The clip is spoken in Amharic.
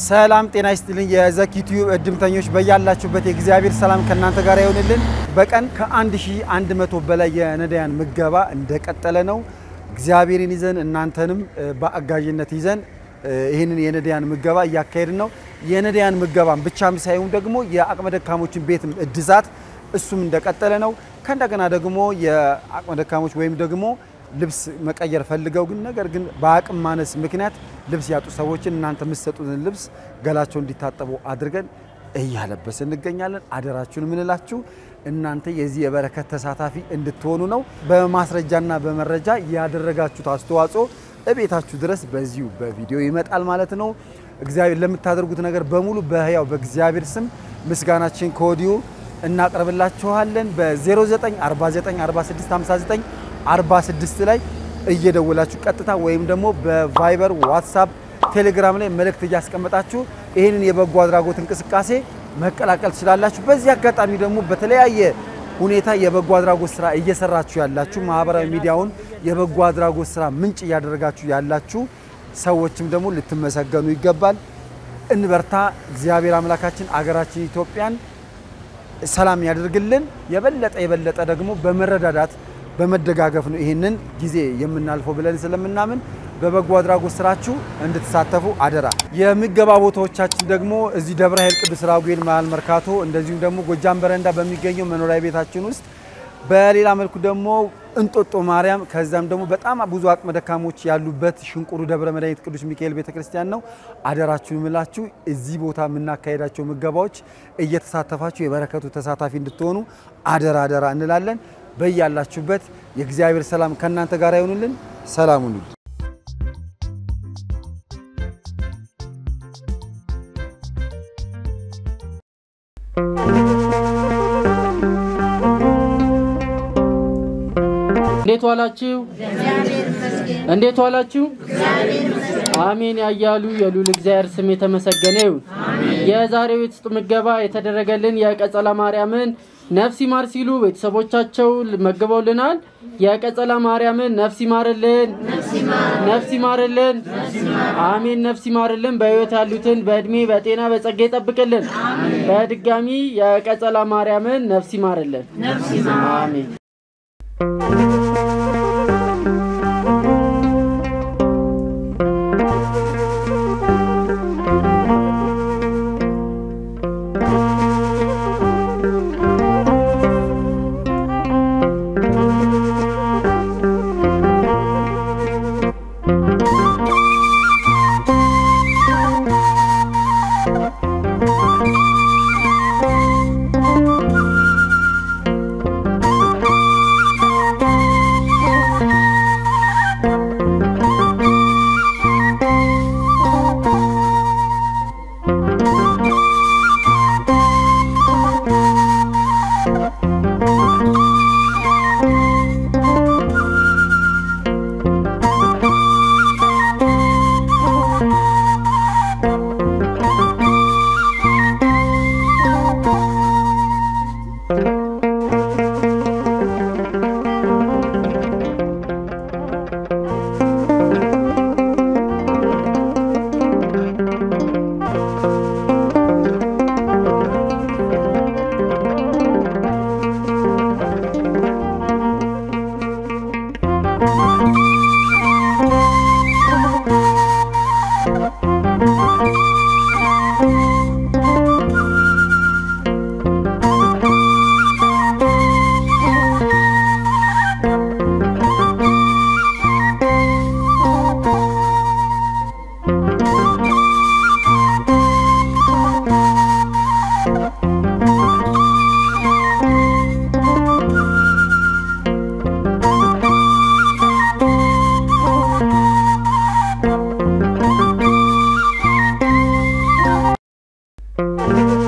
ሰላም ጤና ይስጥልኝ። የዘኪ ቲዩብ እድምተኞች በያላችሁበት የእግዚአብሔር ሰላም ከእናንተ ጋር ይሆንልን። በቀን ከ1100 በላይ የነዳያን ምገባ እንደቀጠለ ነው። እግዚአብሔርን ይዘን እናንተንም በአጋዥነት ይዘን ይህንን የነዳያን ምገባ እያካሄድን ነው። የነዳያን ምገባን ብቻም ሳይሆን ደግሞ የአቅመ ደካሞችን ቤት እድሳት እሱም እንደቀጠለ ነው። ከእንደገና ደግሞ የአቅመ ደካሞች ወይም ደግሞ ልብስ መቀየር ፈልገው ግን ነገር ግን በአቅም ማነስ ምክንያት ልብስ ያጡ ሰዎችን እናንተ የምትሰጡትን ልብስ ገላቸው እንዲታጠቡ አድርገን እያለበስ እንገኛለን። አደራችሁን የምንላችሁ እናንተ የዚህ የበረከት ተሳታፊ እንድትሆኑ ነው። በማስረጃና በመረጃ ያደረጋችሁት አስተዋጽኦ እቤታችሁ ድረስ በዚሁ በቪዲዮ ይመጣል ማለት ነው። እግዚአብሔር ለምታደርጉት ነገር በሙሉ በሕያው በእግዚአብሔር ስም ምስጋናችን ከወዲሁ እናቀርብላችኋለን። በ09494659 46 ላይ እየደወላችሁ ቀጥታ ወይም ደግሞ በቫይበር ዋትሳፕ፣ ቴሌግራም ላይ መልእክት እያስቀመጣችሁ ይህንን የበጎ አድራጎት እንቅስቃሴ መቀላቀል ትችላላችሁ። በዚህ አጋጣሚ ደግሞ በተለያየ ሁኔታ የበጎ አድራጎት ስራ እየሰራችሁ ያላችሁ ማህበራዊ ሚዲያውን የበጎ አድራጎት ስራ ምንጭ እያደረጋችሁ ያላችሁ ሰዎችም ደግሞ ልትመሰገኑ ይገባል። እንበርታ። እግዚአብሔር አምላካችን አገራችን ኢትዮጵያን ሰላም ያደርግልን። የበለጠ የበለጠ ደግሞ በመረዳዳት በመደጋገፍ ነው ይህንን ጊዜ የምናልፈው ብለን ስለምናምን በበጎ አድራጎት ስራችሁ እንድትሳተፉ አደራ። የምገባ ቦታዎቻችን ደግሞ እዚህ ደብረ ኃይል ቅዱስ ራጉኤል መሀል መርካቶ፣ እንደዚሁም ደግሞ ጎጃም በረንዳ በሚገኘው መኖሪያ ቤታችን ውስጥ፣ በሌላ መልኩ ደግሞ እንጦጦ ማርያም፣ ከዛም ደግሞ በጣም ብዙ አቅመ ደካሞች ያሉበት ሽንቁሩ ደብረ መድኃኒት ቅዱስ ሚካኤል ቤተክርስቲያን ነው። አደራችሁን ምላችሁ እዚህ ቦታ የምናካሄዳቸው ምገባዎች እየተሳተፋችሁ የበረከቱ ተሳታፊ እንድትሆኑ አደራ አደራ እንላለን። በያላችሁበት የእግዚአብሔር ሰላም ከእናንተ ጋር ይሆኑልን። ሰላም ሁኑ። እንዴት ዋላችሁ? እንዴት ዋላችሁ? አሜን ያያሉ የሉል እግዚአብሔር ስም የተመሰገነ ይሁን። የዛሬው የውስጥ ምገባ የተደረገልን የቀጸላ ማርያምን ነፍስ ይማር ሲሉ ቤተሰቦቻቸው መግበውልናል። የቀጸላ ማርያምን ነፍስ ይማርልን፣ ነፍስ ይማርልን፣ አሜን ነፍስ ይማርልን። በሕይወት ያሉትን በእድሜ በጤና በጸጋ ይጠብቅልን። በድጋሚ የቀጸላ ማርያምን ነፍስ ይማርልን፣ አሜን። Thank you.